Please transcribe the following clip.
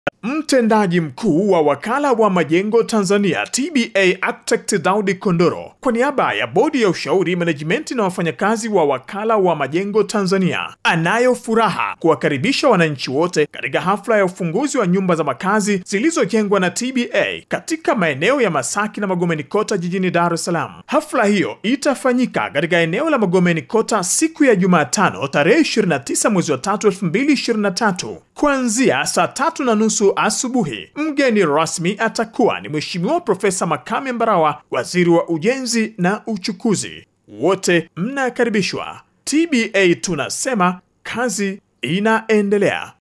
Mtendaji mkuu wa wakala wa majengo Tanzania TBA Architect Daudi Kondoro kwa niaba ya bodi ya ushauri management na wafanyakazi wa wakala wa majengo Tanzania anayo furaha kuwakaribisha wananchi wote katika hafla ya ufunguzi wa nyumba za makazi zilizojengwa na TBA katika maeneo ya Masaki na Magomeni Kota jijini Dar es Salaam. Hafla hiyo itafanyika katika eneo la Magomeni Kota siku ya Jumatano tarehe 29 mwezi wa 3 2023 kuanzia saa tatu na nusu asubuhi. Mgeni rasmi atakuwa ni Mheshimiwa Profesa Makame Mbarawa, waziri wa ujenzi na uchukuzi. Wote mnakaribishwa. TBA tunasema kazi inaendelea.